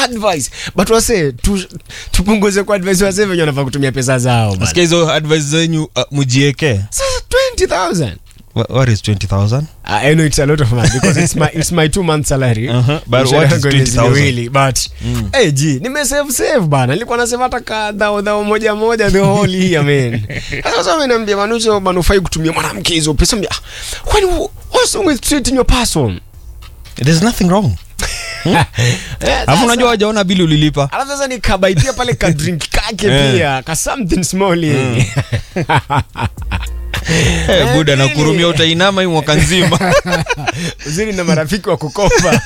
advice but wase tu, tupunguze kwa advice wase venye wanafaa kutumia pesa zao bana. Nasikia hizo advice zenyu uh, mujieke. sasa 20000 Wha- What is 20,000? I know it's a lot of money because it's my it's my two month salary. Uh-huh. But Mshahara what is wangu ni 20,000? miwili, But eh ji nimesave save bana. Nilikuwa nasema hata ka dhao dhao moja moja the whole year man. Sasa sasa ameniambia manucho manufai kutumia mwanamke hizo pesa. Mbia, Kwani what's wrong with treating your person? There's nothing wrong. Eh, Alafu sasa- unajua wajaona bili ulilipa. Alafu sasa nikabaitia pale ka drink kake Eh. pia ka something small hivi. Eh, buda really? nakurumia utainama hii mwaka nzima. uzuri na marafiki wa kukopa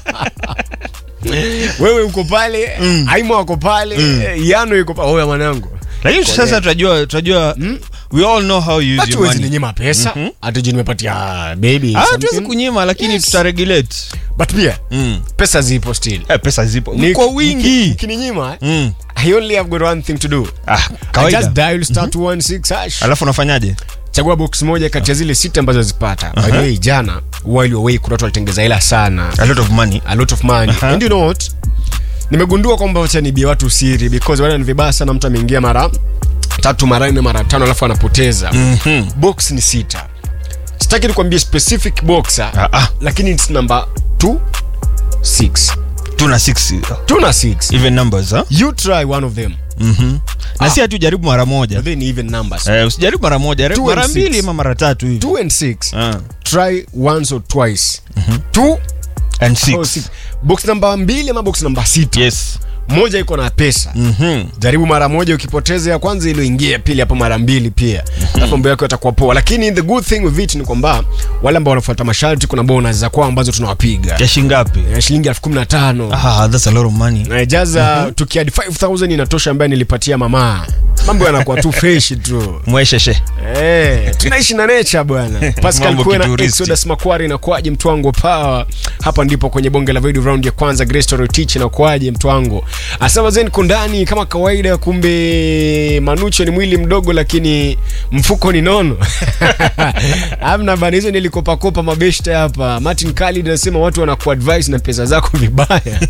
wewe uko pale aima wako pale yano yuko pale oya mwanangu Lakini sasa tunajua tunajua we all know how you use your hatuwezi money. ninyima pesa hatuji nimepatia baby Ah, something. tuwezi kunyima lakini Yes. tutaregulate. but pia Mm. pesa zipo still Eh, pesa zipo. Ni- Kwa wingi. ukininyima Mm. i only have got one thing to do Ah, I just kawaida. dial star 216 hash Alafu unafanyaje? chagua box moja kati ya zile sita ambazo zipata by the way jana while away kuna watu walitengeza hela sana A lot of money. a lot of money Aha. and you know what nimegundua kwamba wacha nibie watu siri because wale ni vibaya sana mtu ameingia mara tatu mara nne mara tano alafu anapoteza Mhm. box ni sita sitaki nikwambie specific box Ah, ah. lakini it's number 2 6 Tuna 6 2 na 6 even numbers, huh? you try one of them Mhm. Na si hatujaribu mara moja. then even numbers Eh, usijaribu mara moja, jaribu Two mara and mbili six. ama mara tatu hivi. 2 and 6 Ah. try once or twice 2 And or 6. 6 box namba mbili ama box namba sita Yes. moja iko na pesa Mhm. jaribu mara moja ukipoteza ya kwanza iliyoingia pili hapo mara mbili pia alafu mambo yako yatakuwa poa lakini the good thing with it ni kwamba wale ambao wanafuata masharti kuna bonus za kwao ambazo tunawapiga Ya shingapi? ya shilingi elfu kumi na tano Ah, that's a lot of money. Na jaza tukiadi 5000 inatosha ambaye nilipatia mama mambo yanakuwa tu fresh tu Mwesheshe. Eh, tunaishi na nature bwana. Pascal Mambo Kwena, kituristi. Exodus Makwari na kwaje mtwango power. Hapa ndipo kwenye bonge la video round ya kwanza Grace Story Teach na kwaje mtwango. Asema zen kundani kama kawaida kumbe Manucho ni mwili mdogo lakini mfuko ni nono. Amna bana hizo nilikopa kopa mabeshte hapa. Martin Khalid anasema watu wanakuadvise na pesa zako vibaya.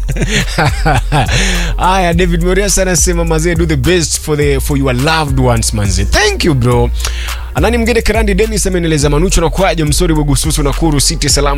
Haya David Morias anasema mazee do the best for the for your loved ones manze. Thank you bro. Anani mgeni Karandi Dennis amenieleza Manucho na kwaje msori Bugususu na Kuru City Salam